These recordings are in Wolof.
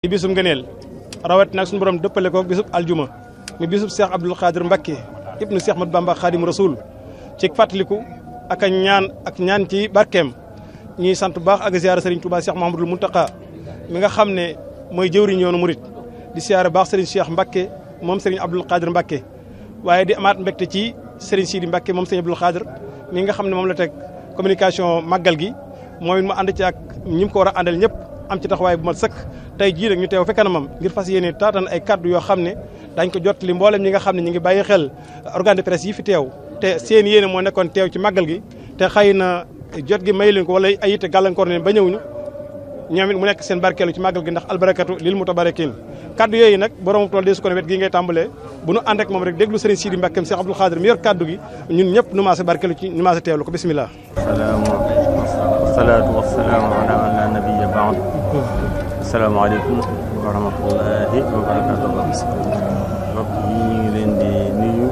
di bisum ngëneel rawat nag suñu borom dëppale ko bisub aljuma mi bisub Cheikh Abdoul Khadir Mbacké ibnu Cheikh Mat Bamba Khadim Rasoul ci fàttaliku ak a ñaan ak ñaan ci barkeem ñuy sant bu baax ak ziyaara Serigne Touba Cheikh Mahamadul Muntaka mi nga xam ne mooy jëwriñ yoonu murit di siyaare baax Serigne Cheikh Mbacké moom Serigne Abdoul Khadir Mbacké waaye di amaat mbégte ci Serigne Sidi Mbacké moom Serigne Abdoul Khadir mi nga xam ne moom la teg communication màggal gi moom it mu ànd ci ak ñi mu ko war a àndal ñëpp am ci taxawaay bu mat sëkk tey jii nag ñu teew fekk na mam ngir fas yéene taatan ay kaddu yoo xam ne dañ ko jot li mboolem ñi nga xam ne ñi ngi bàyyi xel organe de presse yi fi teew te seen yéene moo nekkoon teew ci màggal gi te xëy na jot gi may leen ko wala ay yitte gàllankoor leen ba ñëwuñu ñoom it mu nekk seen barkeelu ci màggal gi ndax albarakatu lil mutabarakin kaddu yooyu nag borom tool de su ko ne wet gi ngay tàmbalee bu nu ànd ak moom rek déglu Serigne Sidi Mbacké Cheikh Abdoul Khadir mi yor kaddu gi ñun ñëpp nu maase barkeelu ci nu maase teewlu ko bismillah salaatu wasalaamu ala man la nabiya baad asalaamaaleykum wa rahmatullahi wa barakatu mbokk yi ñu ngi leen di nuyu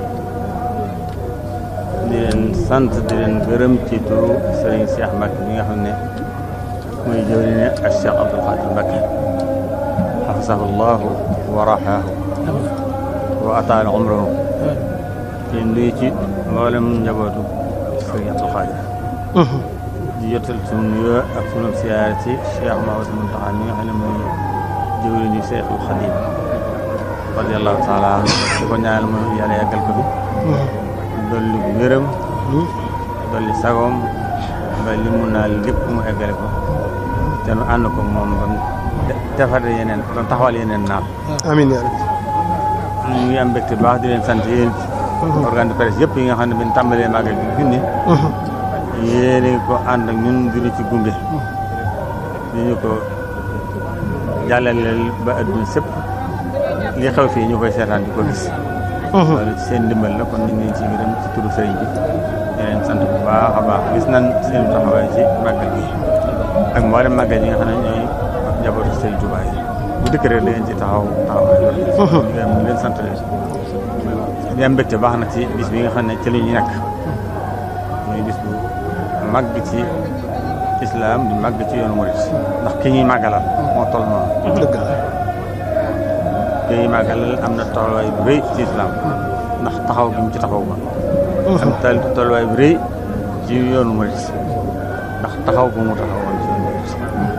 di leen sant di leen gërëm ci turu Serigne Cheikh Mbacké bi nga xam ne mooy jëwriñ ak Cheikh Abdoul Khadir Mbacké xafisahu llahu wa rahaahu wa ataala umrahu di nuyu ci mboolem njabootu Serigne Abdoul Khadir di jotal sunu nuyoo ak sunu siyaare ci Cheikh Mahamadou Mountakha mi nga xam ne mooy jëwriñu Cheikhul Khadim radiyallahu taala anhu di ko ñaanal mu yàlla yàggal ko fi dolli wéram dolli sagoom ba li mun naa lépp mu eggale ko te nu ànd ko moom ba mu defar yeneen ba mu taxawal yeneen naam amiin yaa rabbi ñu ngi am mbégte baax di leen sant yéen organe de presse yëpp yi nga xam ne bin tàmbalee màggal bi fi ne yéene ko ànd ak ñun dinu ci gunge di ñu ko jàllaleel ba adduna sëpp li xew fii ñu koy seetaan di ko gis loolu ci seen ndimbal la kon ñu ngi leen ci gërëm ci turu sëriñ bi di leen sant bu baax a baax gis nañ seen taxawaay ci màggal gi ak mboolem màggal yi nga xam ne ñooy njabootu sëriñ Tuubaa yi bu dëkk rek da ngeen ci taxaw taxawaay loolu ñu leen sant leen di am mbégte baax na ci bis bi nga xam ne ci li ñu nekk muy bis bu màgg ci islam di màgg ci yoonu murit ndax ki ñuy màggalal moo toll noonu dëgg la ki ñuy màggalal am na tolluwaay bu rëy ci islam ndax taxaw gi mu ci taxaw ba am tal tolluwaay bu rëy ci yoonu murit ndax taxaw bu mu taxawoon ci yoonu murit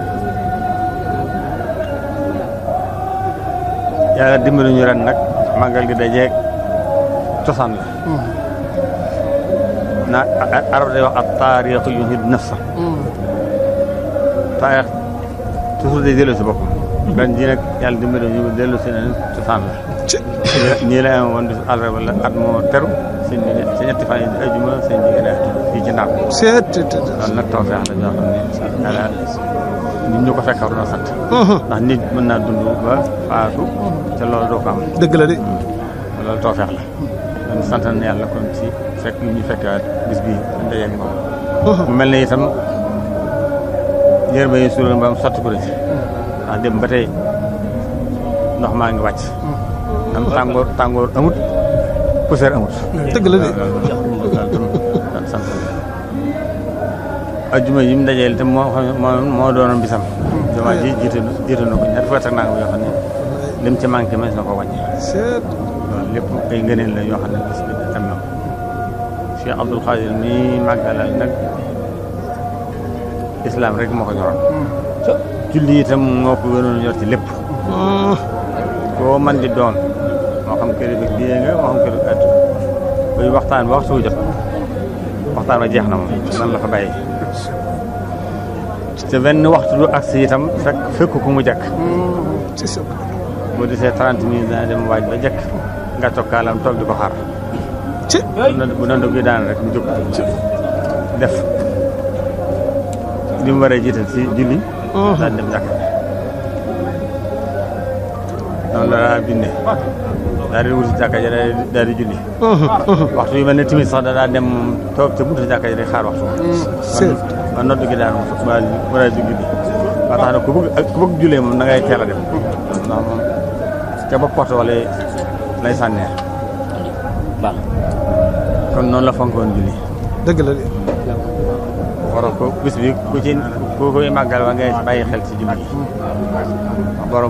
yàlla dimbali ñu ren nag màggal gi dajeeg cosaan la na arab day wax ak taarix yu nit nafsa taarix toujours day dellu si boppam ren jii nag yàlla dimbali ñu dellu si ne cosaan la nii la am woon bis àllarba la at moo teru seen bi sa ñetti fan yi ajuma seen jigéen a fii ci ndaam loolu nag tawfeex la ñoo xam ne yàlla nit ñu ko fekk war na sant ndax nit mën naa dund ba faatu te loolu doo ko am dëgg la de loolu tawfeex la kon sant na yàlla kon ci fekk yu ñu fekkaat bis bii ndajeeg moom mu mel ne itam yërma yi suuloon ba am sotti ko ci ndax dem ba tey ndox maa ngi wàcc am tàngoor tàngoor amut poussière amut dëgg la de loolu tam sant ajjuma yi mu dajeel te moo xam moo doonoon bisam jumaa ji jiite jiite na ko ñaar fukki at ak nangam yoo xam ne lim ci manqué mas na ko wàññi loolu lépp ay ngëneel la yoo xam ne bis bi am na Cheikh Abdoul Khadir mi màggalal nag islam rek moo ko ñoroon julli itam moo ko gënoon ñor ci lépp koo man di doon moo xam kër bi bii nga moo xam kër bi at buy waxtaan ba waxtu wu jot waxtaan ba jeex na moom nan la fa bàyyi te benn waxtu du agsi itam fekk fekk ku mu jekk boo desee trente minutes dana dem waaj ba jekk nga toog kaalam toog di ko xaar bu nandu gi daan rek mu jóg def li mu waree jiital ci julli daan dem jàkk noonu la daa bindee daal di wuti jàkka ja daal di julli waxtu yu mel ne timit sax da daa dem toog te buntu jàkka ja di xaar waxtu ba noddu gi daan ba war a di julli ba tax na ku bëgg ku bëgg jullee moom na ngay teel a dem ndax moom ca bopp porte wala lay sànnee kon noonu la fonkoon julli dëgg la de borom ko bis bi ku ci ku koy màggal wa ngay bàyyi xel ci jëm yi borom